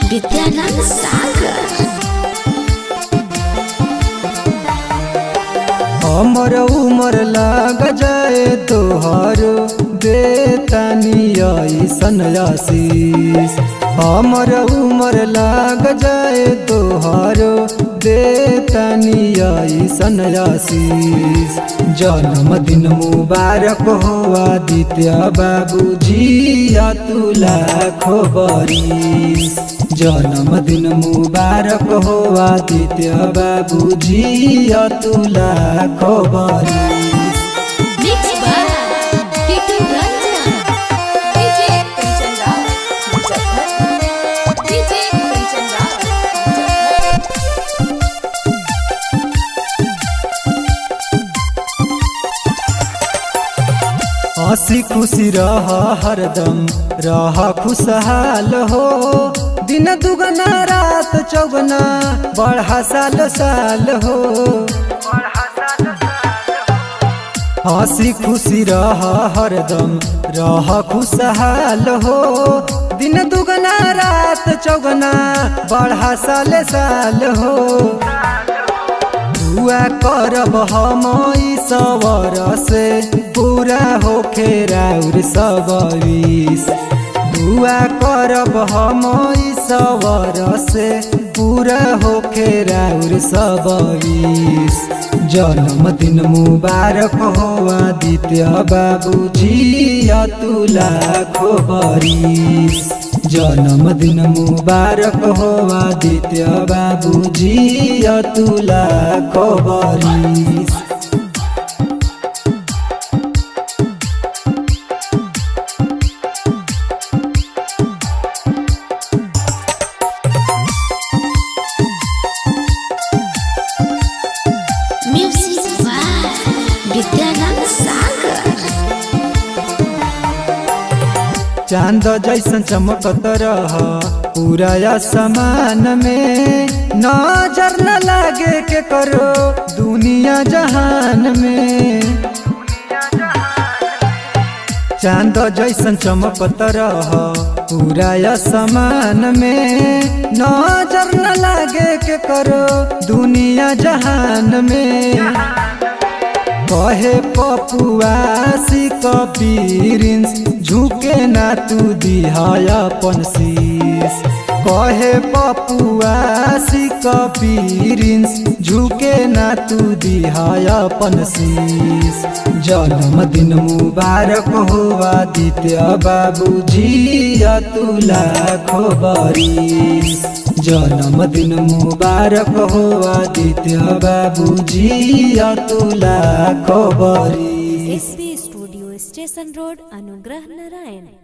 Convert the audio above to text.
विद्यानंद सागर हमर उमर लाग जाए तोहर देतानी ऐसन आशीष हमर उमर लाग जाए तोहर देतानी ऐसन आशीष जन्मदिन मुबारक हो आदित्य बाबूजी तू लाखो बरिस जन्मदिन मुबारक हो आदित्य बाबूजी तू लाखो बरिस mix by Kittu Ranjan DJ Kanchan Rao Muzaffar DJ Kanchan Rao Muzaffar हंसी खुशी रह हरदम रह खुशहाल हो दिन दुगना रात चौगना बढ़ा साल साल हो हंसी खुशी रह हरदम रह खुशहाल हो दिन दुगना रात चौगना बढ़ा साल साल हो दुआ करब हम ई सवर से पूरा होखे राउर सबरीस दुआ करब हम ई सवर से पूरा होखे राउर सबरीस जन्मदिन मुबारक हो आदित्य बाबूजी तू लाखो बरिस जन्मदिन मुबारक हो आदित्य बाबूजी तू लाखो बरिस म्यूजिक बाय विद्यानंद सागर चांद जैसन चमकत रह पूरा आसमान में नजर न लागे के करो दुनिया जहान में चांद जैसन चमकत रह पूरा आसमान में नजर न लागे के करो दुनिया जहान में कहे पपुआसी कबीरिंस झुके ना तू दिहाय अपन शीस कहे पपुआसी कबीरिंस झुके ना तू दिहाय अपन शीस जन्मदिन मुबारक हो आदित्य बाबूजी तू लाखो बरिस जन्मदिन मुबारक हो आदित्य बाबूजी तू लाखो बरिस एसबी स्टूडियो स्टेशन रोड अनुग्रह नारायण